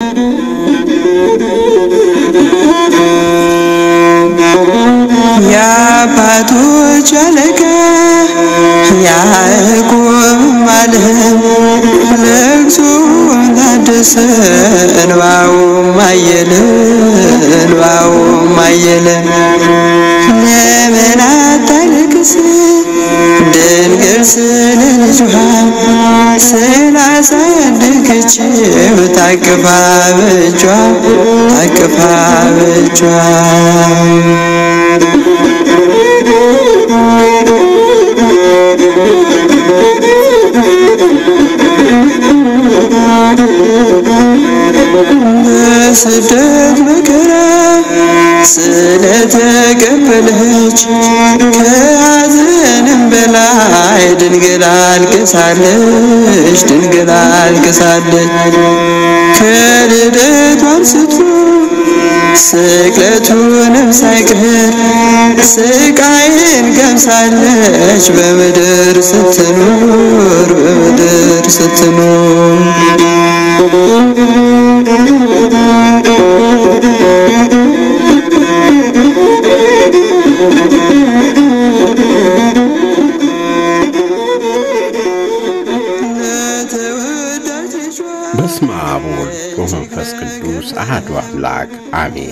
የአባቶች አለቃ ያዕቆብ ማለም ለቅሶም ታደሰ እንባውም አየለ እንባውም አየለ ለምን አታለቅስ ድንግል ስለ ልጇ ስላሳደገችው ታቅፋ በእጇ ታቅፋ በእጇ በስደት መከራ ስለተቀበለች ከሐዘንም በላይ ድንግል አልቅሳለች ድንግል አልቅሳለች ከልደቱ አንስቶ ስቅለቱንም ሳይቀር ስቃይን ገምሳለች በምድር ስትኖር በምድር ስትኖር በስመ አብ ወወልድ ወመንፈስ ቅዱስ አሐዱ አምላክ አሜን።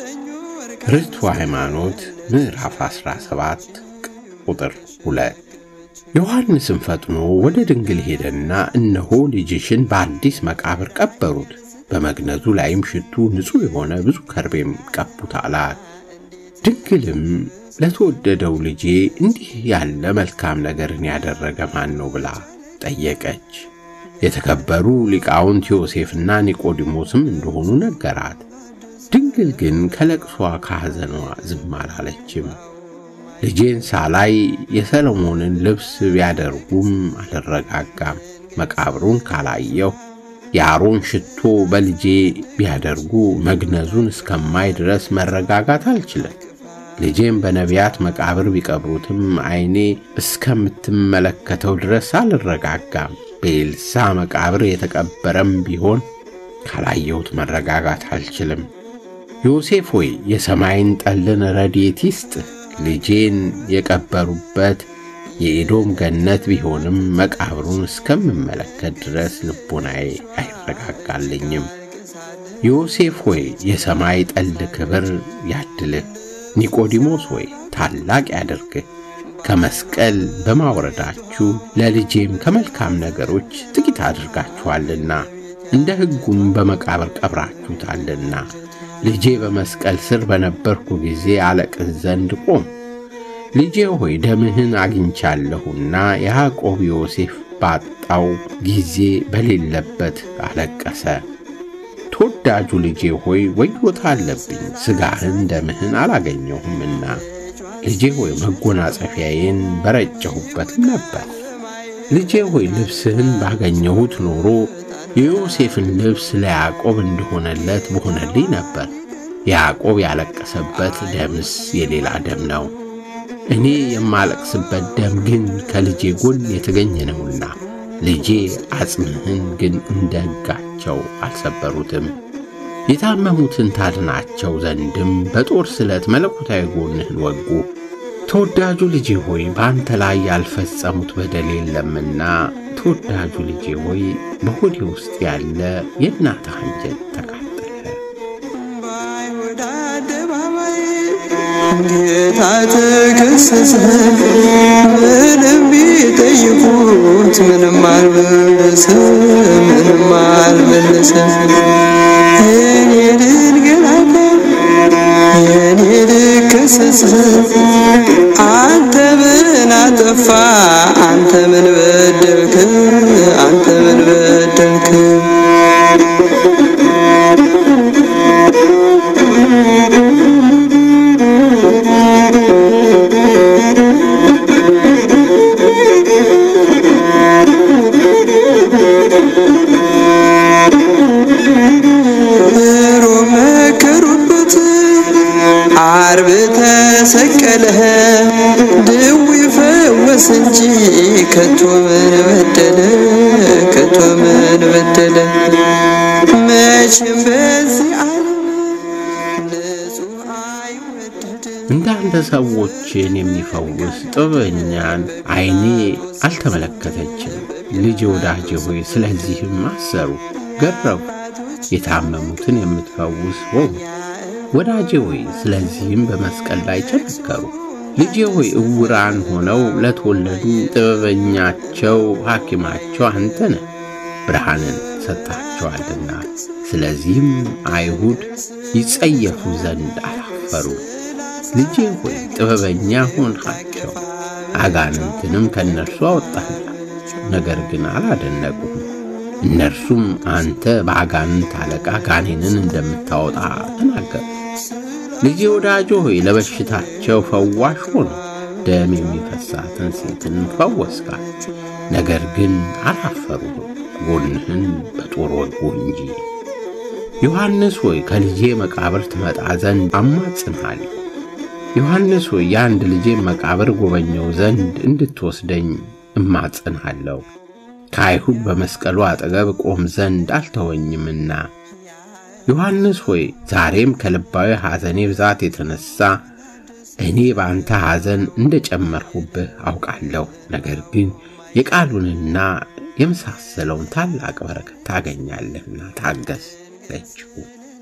ርቱዕ ሃይማኖት ምዕራፍ 17 ቁጥር 2 ዮሐንስም ፈጥኖ ወደ ድንግል ሄደና እነሆ ልጅሽን በአዲስ መቃብር ቀበሩት፣ በመግነዙ ላይም ሽቱ ንጹሕ የሆነ ብዙ ከርቤም ቀቡት አላት። ድንግልም ለተወደደው ልጄ እንዲህ ያለ መልካም ነገርን ያደረገ ማን ነው ብላ ጠየቀች። የተከበሩ ሊቃውንት ዮሴፍና ኒቆዲሞስም እንደሆኑ ነገራት። ድንግል ግን ከለቅሷ ከሐዘኗ ዝም አላለችም። ልጄን ሳላይ የሰሎሞንን ልብስ ቢያደርጉም አልረጋጋም፣ መቃብሩን ካላየሁ የአሮን ሽቶ በልጄ ቢያደርጉ መግነዙን እስከማይ ድረስ መረጋጋት አልችልም። ልጄም በነቢያት መቃብር ቢቀብሩትም ዓይኔ እስከምትመለከተው ድረስ አልረጋጋም። በኤልሳ መቃብር የተቀበረም ቢሆን ካላየሁት መረጋጋት አልችልም። ዮሴፍ ሆይ የሰማይን ጠልን ረድኤት ይስጥ። ልጄን የቀበሩበት የኤዶም ገነት ቢሆንም መቃብሩን እስከምመለከት ድረስ ልቦናዬ አይረጋጋልኝም። ዮሴፍ ሆይ የሰማይ ጠል ክብር ያድልህ። ኒቆዲሞስ ሆይ ታላቅ ያደርግህ። ከመስቀል በማውረዳችሁ ለልጄም ከመልካም ነገሮች ጥቂት አድርጋችኋልና እንደ ሕጉም በመቃብር ቀብራችሁታልና ልጄ በመስቀል ስር በነበርኩ ጊዜ አለቅስ ዘንድ ቆም። ልጄ ሆይ ደምህን አግኝቻለሁና ያዕቆብ ዮሴፍ ባጣው ጊዜ በሌለበት አለቀሰ። ተወዳጁ ልጄ ሆይ ወዮታ አለብኝ፣ ሥጋህን ደምህን አላገኘሁምና ልጄ ሆይ መጎናጸፊያዬን በረጨሁበትም ነበር። ልጄ ሆይ ልብስህን ባገኘሁት ኖሮ የዮሴፍን ልብስ ለያዕቆብ እንደሆነለት በሆነልኝ ነበር። ያዕቆብ ያለቀሰበት ደምስ የሌላ ደም ነው። እኔ የማለቅስበት ደም ግን ከልጄ ጎን የተገኘ ነውና ልጄ አጽምህን ግን እንደ ሕጋቸው አልሰበሩትም። የታመሙትን ታድናቸው ዘንድም በጦር ስለት መለኮታዊ ጎንህን ወጉ። ተወዳጁ ልጄ ሆይ በአንተ ላይ ያልፈጸሙት በደል የለምና፣ ተወዳጁ ልጄ ሆይ በሆዴ ውስጥ ያለ የእናትህ አንጀት ተቃጠለ። በአይሁድ አደባባይ ጌታ ተከሰሰ። ምንም ቢጠይቁት ምንም አልመለሰም፣ ምንም አልመለሰም። እኔ ልንገላታ የኔ ልከሰስ አንተ ምን አጠፋ? አንተ ምን በደልክ? አንተ ምን በደልክ? ሮም መከሩበት፣ ዓርብ ተሰቀለ። በዚህ ዓለም ንጹሕ አይወደድም። እንዳንተ ሰዎችን የሚፈውስ ጥበበኛን ዓይኔ አልተመለከተችም። ልጅ ወዳጄ ሆይ ስለዚህም አሰሩ፣ ገረፉ፣ የታመሙትን የምትፈውስ ሆኑ። ወዳጄ ሆይ ስለዚህም በመስቀል ላይ ቸነከሩ። ልጄ ሆይ እውራን ሆነው ለተወለዱ ጥበበኛቸው ሐኪማቸው አንተ ነህ፣ ብርሃንን ሰጥታቸዋልና። ስለዚህም አይሁድ ይጸየፉ ዘንድ አላፈሩ። ልጄ ሆይ ጥበበኛ ሆንሃቸው፣ አጋንንትንም ከእነርሱ አወጣላቸው። ነገር ግን አላደነቁም። እነርሱም አንተ በአጋንንት አለቃ ጋኔንን እንደምታወጣ ተናገሩ። ልጄ ወዳጆ ሆይ ለበሽታቸው ፈዋሽ ሆነ፣ ደም የሚፈሳትን ሴትን ፈወስካት። ነገር ግን አላፈሩም፣ ጎንህን በጦር ወጉ እንጂ። ዮሐንስ ሆይ ከልጄ መቃብር ትመጣ ዘንድ አማጽንሃለሁ። ዮሐንስ ሆይ የአንድ ልጄ መቃብር ጎበኘው ዘንድ እንድትወስደኝ እማጽንሃለሁ። ከአይሁድ በመስቀሉ አጠገብ ቆም ዘንድ አልተወኝምና። ዮሐንስ ሆይ ዛሬም ከልባዊ ሐዘኔ ብዛት የተነሣ እኔ በአንተ ሐዘን እንደ ጨመርሁብህ አውቃለሁ። ነገር ግን የቃሉንና የመሳሰለውን ታላቅ በረከት ታገኛለህና ታገስ አለችው።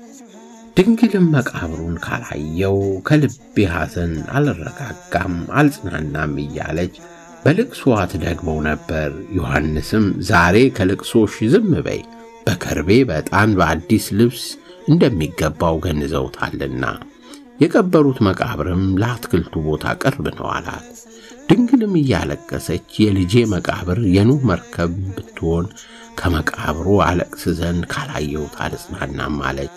ድንግልም መቃብሩን ካላየው ከልቤ ሐዘን አልረጋጋም አልጽናናም እያለች በልቅሶዋ ትደግመው ነበር። ዮሐንስም ዛሬ ከልቅሶሽ ዝም በይ፣ በከርቤ በዕጣን በአዲስ ልብስ እንደሚገባው ገንዘውታልና የቀበሩት መቃብርም ለአትክልቱ ቦታ ቅርብ ነው አላት። ድንግልም እያለቀሰች የልጄ መቃብር የኑህ መርከብ ብትሆን ከመቃብሩ አለቅስ ዘንድ ካላየሁት አልጽናናም አለች።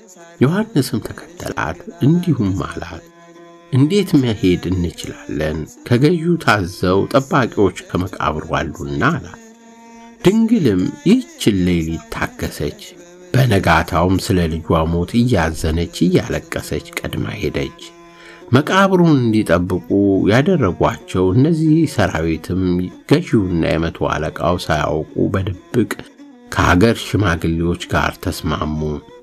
ዮሐንስም ተከተላት፣ እንዲሁም አላት እንዴት መሄድ እንችላለን? ከገዢው ታዘው ጠባቂዎች ከመቃብሩ አሉና አላት። ድንግልም ይህችን ሌሊት ታገሰች። በነጋታውም ስለ ልጇ ሞት እያዘነች እያለቀሰች ቀድማ ሄደች። መቃብሩን እንዲጠብቁ ያደረጓቸው እነዚህ ሰራዊትም ገዢውና የመቶ አለቃው ሳያውቁ በድብቅ ከአገር ሽማግሌዎች ጋር ተስማሙ።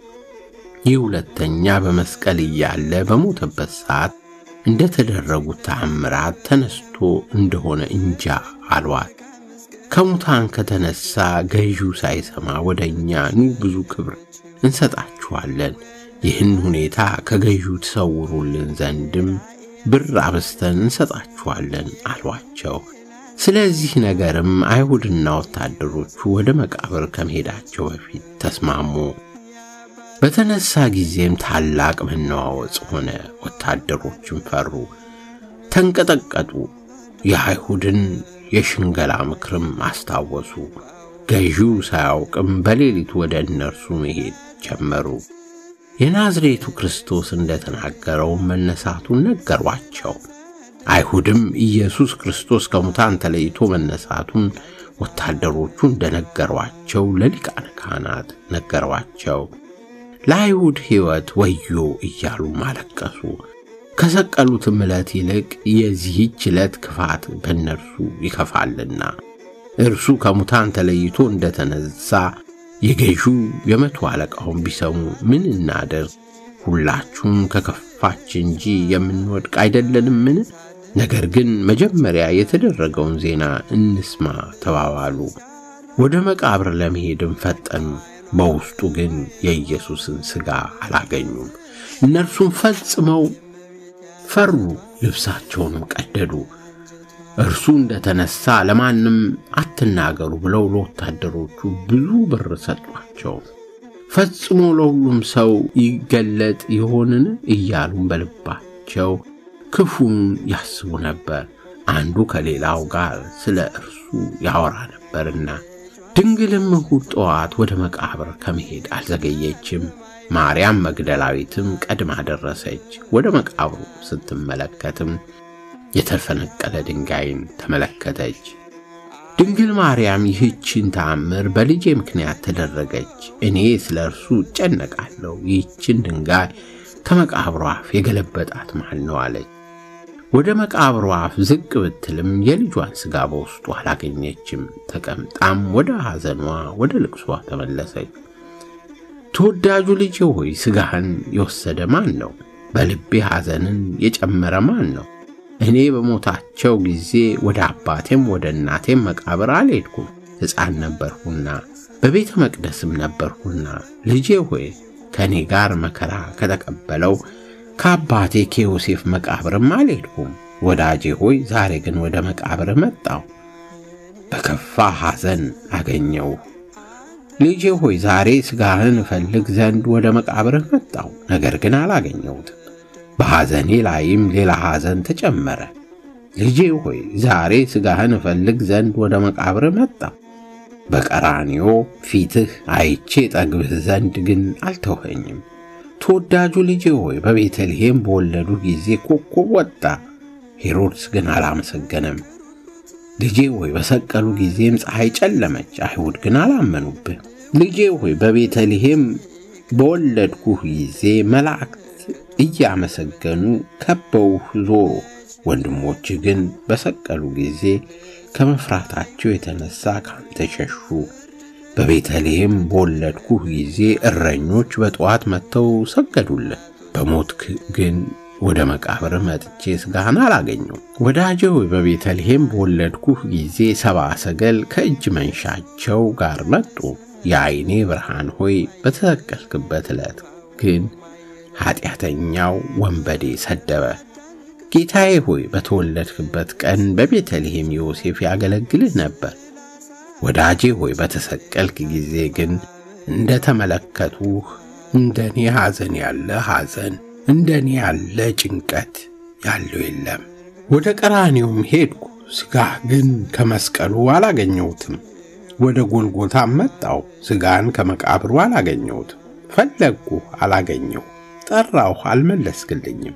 ይህ ሁለተኛ በመስቀል እያለ በሞተበት ሰዓት እንደተደረጉት ተአምራት ተነስቶ እንደሆነ እንጃ አሏት። ከሙታን ከተነሳ ገዢው ሳይሰማ ወደ እኛ ኑ፣ ብዙ ክብር እንሰጣችኋለን። ይህን ሁኔታ ከገዢው ትሰውሩልን ዘንድም ብር አብስተን እንሰጣችኋለን አሏቸው። ስለዚህ ነገርም አይሁድና ወታደሮቹ ወደ መቃብር ከመሄዳቸው በፊት ተስማሙ። በተነሳ ጊዜም ታላቅ መነዋወጽ ሆነ። ወታደሮችም ፈሩ፣ ተንቀጠቀጡ። የአይሁድን የሽንገላ ምክርም አስታወሱ። ገዢው ሳያውቅም በሌሊት ወደ እነርሱ መሄድ ጀመሩ። የናዝሬቱ ክርስቶስ እንደተናገረው መነሳቱን ነገሯቸው። አይሁድም ኢየሱስ ክርስቶስ ከሙታን ተለይቶ መነሳቱን ወታደሮቹ እንደነገሯቸው ለሊቃነ ካህናት ነገሯቸው። ለአይሁድ ሕይወት ወዮ እያሉ አለቀሱ። ከሰቀሉትም ዕለት ይልቅ የዚህች ዕለት ክፋት በእነርሱ ይከፋልና እርሱ ከሙታን ተለይቶ እንደተነሳ የገዢው የመቶ አለቃውን ቢሰሙ ምን እናደርግ? ሁላችሁም ከከፋች እንጂ የምንወድቅ አይደለንምን? ነገር ግን መጀመሪያ የተደረገውን ዜና እንስማ ተባባሉ። ወደ መቃብር ለመሄድም ፈጠኑ። በውስጡ ግን የኢየሱስን ሥጋ አላገኙም። እነርሱም ፈጽመው ፈሩ፣ ልብሳቸውንም ቀደዱ። እርሱ እንደተነሳ ለማንም አትናገሩ ብለው ለወታደሮቹ ብዙ ብር ሰጧቸው። ፈጽሞ ለሁሉም ሰው ይገለጥ ይሆንን እያሉም በልባቸው ክፉን ያስቡ ነበር። አንዱ ከሌላው ጋር ስለ እርሱ ያወራ ነበርና። ድንግልም እሑድ ጠዋት ወደ መቃብር ከመሄድ አልዘገየችም። ማርያም መግደላዊትም ቀድማ ደረሰች። ወደ መቃብሩ ስትመለከትም የተፈነቀለ ድንጋይን ተመለከተች። ድንግል ማርያም ይህችን ተአምር በልጄ ምክንያት ተደረገች፣ እኔ ስለ እርሱ እጨነቃለሁ። ይህችን ድንጋይ ከመቃብሩ አፍ የገለበጣት ማን ነው አለች። ወደ መቃብሩ አፍ ዝቅ ብትልም የልጇን ሥጋ በውስጡ አላገኘችም። ተቀምጣም ወደ ሐዘኗ ወደ ልቅሷ ተመለሰች። ተወዳጁ ልጄ ሆይ ሥጋህን የወሰደ ማን ነው? በልቤ ሐዘንን የጨመረ ማን ነው? እኔ በሞታቸው ጊዜ ወደ አባቴም ወደ እናቴም መቃብር አልሄድኩም። ሕፃን ነበርሁና በቤተ መቅደስም ነበርሁና። ልጄ ሆይ ከእኔ ጋር መከራ ከተቀበለው ከአባቴ ከዮሴፍ መቃብርም አልሄድኩም። ወዳጄ ሆይ ዛሬ ግን ወደ መቃብር መጣሁ፣ በከፋ ሐዘን አገኘው። ልጄ ሆይ ዛሬ ሥጋህን እፈልግ ዘንድ ወደ መቃብርህ መጣሁ፣ ነገር ግን አላገኘሁትም። በሐዘኔ ላይም ሌላ ሐዘን ተጨመረ። ልጄ ሆይ ዛሬ ሥጋህን እፈልግ ዘንድ ወደ መቃብርህ መጣሁ፣ በቀራንዮ ፊትህ አይቼ ጠግብህ ዘንድ ግን አልተውኸኝም። ተወዳጁ ልጄ ሆይ በቤተልሔም በወለዱ ጊዜ ኮከብ ወጣ፣ ሄሮድስ ግን አላመሰገነም። ልጄ ሆይ በሰቀሉ ጊዜም ፀሐይ ጨለመች፣ አይሁድ ግን አላመኑብህ። ልጄ ሆይ በቤተልሔም በወለድኩህ ጊዜ መላእክት እያመሰገኑ ከበውህ ዞሩ። ወንድሞችህ ግን በሰቀሉ ጊዜ ከመፍራታቸው የተነሳ ካንተ ሸሹ። በቤተልሔም በወለድኩህ ጊዜ እረኞች በጠዋት መጥተው ሰገዱልህ። በሞትክ ግን ወደ መቃብር መጥቼ ሥጋህን አላገኘው። ወዳጄ ሆይ በቤተልሔም በወለድኩህ ጊዜ ሰብአ ሰገል ከእጅ መንሻቸው ጋር መጡ። የዐይኔ ብርሃን ሆይ በተሰቀልክበት ዕለት ግን ኀጢአተኛው ወንበዴ ሰደበ። ጌታዬ ሆይ በተወለድክበት ቀን በቤተልሔም ዮሴፍ ያገለግልህ ነበር። ወዳጄ ሆይ በተሰቀልክ ጊዜ ግን እንደ ተመለከቱህ እንደ እኔ ሐዘን ያለ ሐዘን እንደ እኔ ያለ ጭንቀት ያለው የለም። ወደ ቀራኔውም ሄድኩ፣ ሥጋህ ግን ከመስቀሉ አላገኘሁትም። ወደ ጎልጎታም መጣሁ፣ ሥጋን ከመቃብሩ አላገኘሁትም። ፈለግኩ፣ አላገኘሁ፣ ጠራሁ፣ አልመለስክልኝም።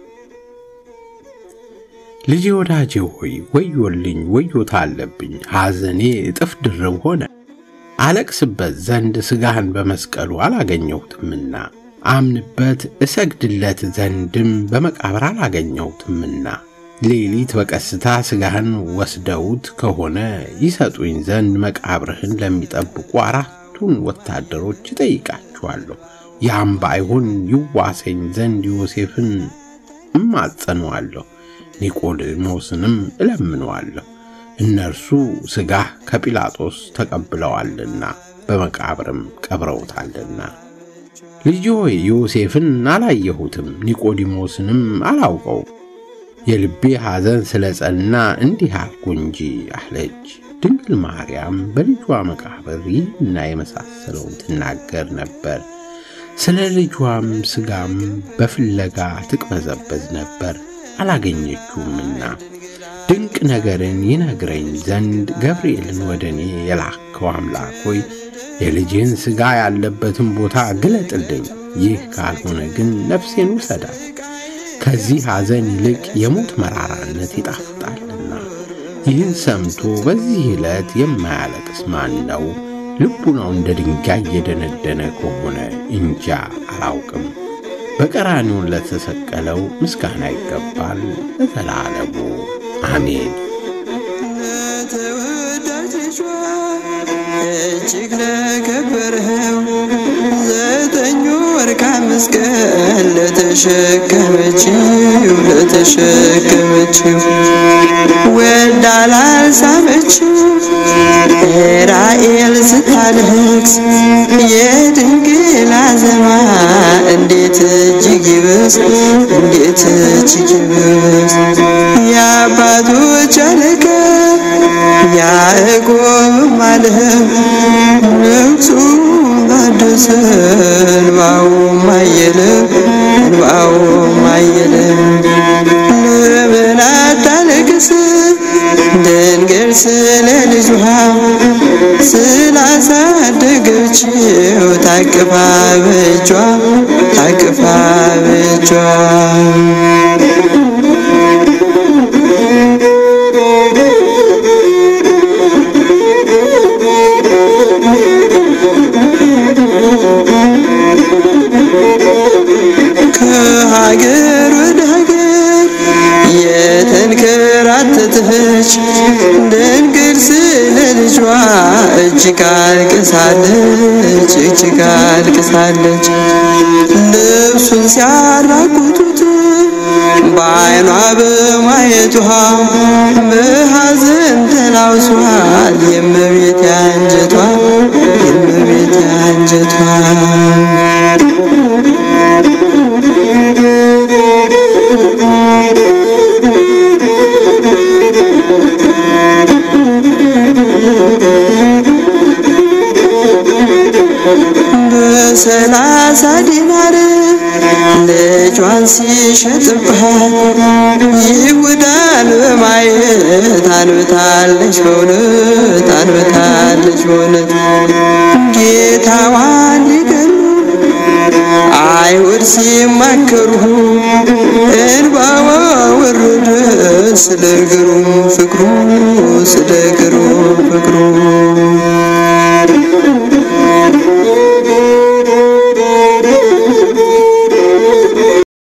ልጄ ወዳጄ ሆይ ወዮልኝ፣ ወዮታ አለብኝ። ሐዘኔ እጥፍ ድርብ ሆነ። አለቅስበት ዘንድ ሥጋህን በመስቀሉ አላገኘሁትምና አምንበት እሰግድለት ዘንድም በመቃብር አላገኘሁትምና ሌሊት በቀስታ ሥጋህን ወስደውት ከሆነ ይሰጡኝ ዘንድ መቃብርህን ለሚጠብቁ አራቱን ወታደሮች እጠይቃችኋለሁ። ያም ባይሆን ይዋሰኝ ዘንድ ዮሴፍን እማጸነዋለሁ፣ ኒቆዲሞስንም እለምነዋለሁ። እነርሱ ሥጋህ ከጲላጦስ ተቀብለዋልና በመቃብርም ቀብረውታልና። ልጅ ሆይ ዮሴፍን አላየሁትም፣ ኒቆዲሞስንም አላውቀው። የልቤ ሐዘን ስለ ጸና እንዲህ አልኩ እንጂ አለች። ድንግል ማርያም በልጇ መቃብር ይህና የመሳሰለውን ትናገር ነበር። ስለ ልጇም ሥጋም በፍለጋ ትቅበዘበዝ ነበር፣ አላገኘችውምና። ድንቅ ነገርን ይነግረኝ ዘንድ ገብርኤልን ወደ እኔ የላከው አምላክ ሆይ የልጅህን ሥጋ ያለበትን ቦታ ግለጥልኝ። ይህ ካልሆነ ግን ነፍሴን ውሰዳት። ከዚህ ሐዘን ይልቅ የሞት መራራነት ይጣፍጣልና። ይህን ሰምቶ በዚህ ዕለት የማያለቅስ ማን ነው? ልቡናው እንደ ድንጋይ የደነደነ ከሆነ እንጃ አላውቅም። በቀራንዮ ለተሰቀለው ምስጋና ይገባል ለዘላለሙ አሜን። ለተወዳጅ ልጇ እጅግ ለከበረው ዘጠኝ ወር ከመስቀል ለተሸከመችው ለተሸከመችው ወልዳ ላልሳመችው ራኤል ስታለቅስ የድንግል አዘኗ እንዴት እጅግ ይብስ እንዴት እጅግ ይብስ የአባቶች አለቃ ያዕቆብም አለ ነፍሱ ታደሰ እንባውም አየለ እንባውም አየለ ለምን አታለቅስ ድንግል ስለ ልጇ ስላሳደገችው ታቅፋ በእጇ ታቅፋ በእጇ ከሀገር ወደ ሀገር የተንከራተተች ድንግል ስለ ልጇ እጅ እጅግ አልቅሳለች እጅግ አልቅሳለች ልብሱን ሲያራቁቱት በዓይኗ በማየቷ በሐዘን ተላውሷል የእመቤቴ አንጀቷ የእመቤቴ አንጀቷ በሰላሳ ዲናር ልጇን ሲሸጥባት ይሁዳን በማየት አንብታለች በእውነት አንብታለች በእውነት ጌታዋን ሊገሉ አይሁድ ሲማከሩ እንባዋ ወረደ ስለ ግሩም ፍቅሩ ስለ ግሩም ፍቅሩ